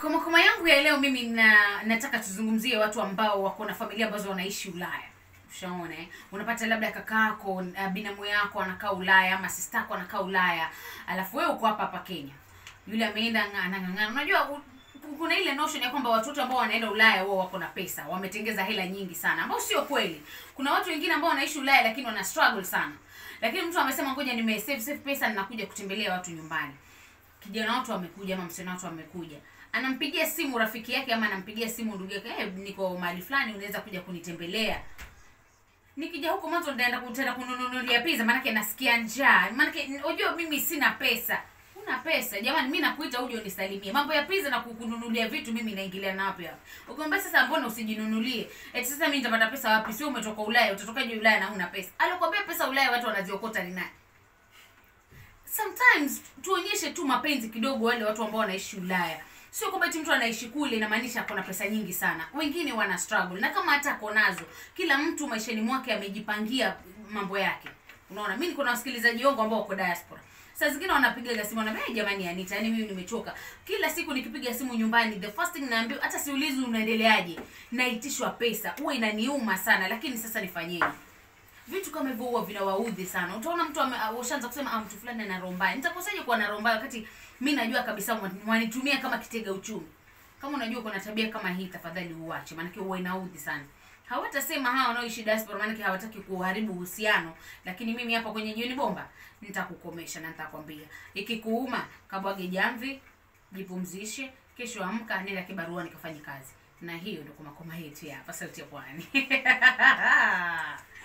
kwa makoma yangu ya leo mimi na, nataka tuzungumzie watu ambao wako na familia ambazo wanaishi ulaya ushaona eh? unapata labda kakaako uh, binamu yako anakaa ulaya ama sistako anakaa ulaya alafu wewe uko hapa hapa kenya yule ameenda nga- anang'ang'ana unajua u- kuna ile notion ya kwamba watoto ambao wanaenda ulaya wao wako na pesa wametengeza hela nyingi sana ambao sio kweli kuna watu wengine ambao wanaishi ulaya lakini wana struggle sana lakini mtu amesema ngoja nime save save pesa ninakuja kutembelea watu nyumbani kijana watu amekuja ama msichana watu amekuja anampigia simu rafiki yake ama anampigia simu ndugu yake hey, niko mahali fulani unaweza kuja kunitembelea nikija huko mwanzo nitaenda kutenda kununulia pizza maanake nasikia njaa maanake unajua mimi sina pesa una pesa jamani mi nakuita uje unisalimie mambo ya pizza na kukununulia vitu mimi naingilia na wapi hapa ukiambia sasa mbona usijinunulie eti sasa mi nitapata pesa wapi sio umetoka ulaya utatokaje ulaya na huna pesa alikwambia pesa ulaya watu wanaziokota ni nani sometimes tuonyeshe tu mapenzi kidogo wale watu ambao wanaishi ulaya sio kwamba eti mtu anaishi kule inamaanisha ako na pesa nyingi sana wengine wana struggle na kama hata ako nazo kila mtu maishani mwake amejipangia mambo yake unaona mi niko na wasikilizaji wangu ambao wako diaspora saa zingine wanapiga simu wanaambia "Eh, jamani anita yani mimi nimechoka kila siku nikipiga simu nyumbani the first thing naambiwa hata siulizi unaendeleaje naitishwa pesa huwa inaniuma sana lakini sasa nifanyeje vitu kama hivyo huwa vinawaudhi sana utaona mtu ame- ah, ushaanza kusema ah, mtu fulani ana roho mbaya nitakosaje kuwa na roho mbaya wakati mi najua kabisa mwa- mwanitumia kama kitega uchumi kama unajua kuna tabia kama hii tafadhali uache maanake huwa inaudhi sana hawatasema hawa wanaoishi diaspora maanake hawataki kuharibu uhusiano lakini mimi hapa kwenye jioni bomba nitakukomesha na nitakwambia ikikuuma kabwage jamvi jipumzishe kesho amka nenda kibarua nikafanye kazi na hiyo ndio kumakoma yetu ya hapa sauti ya pwani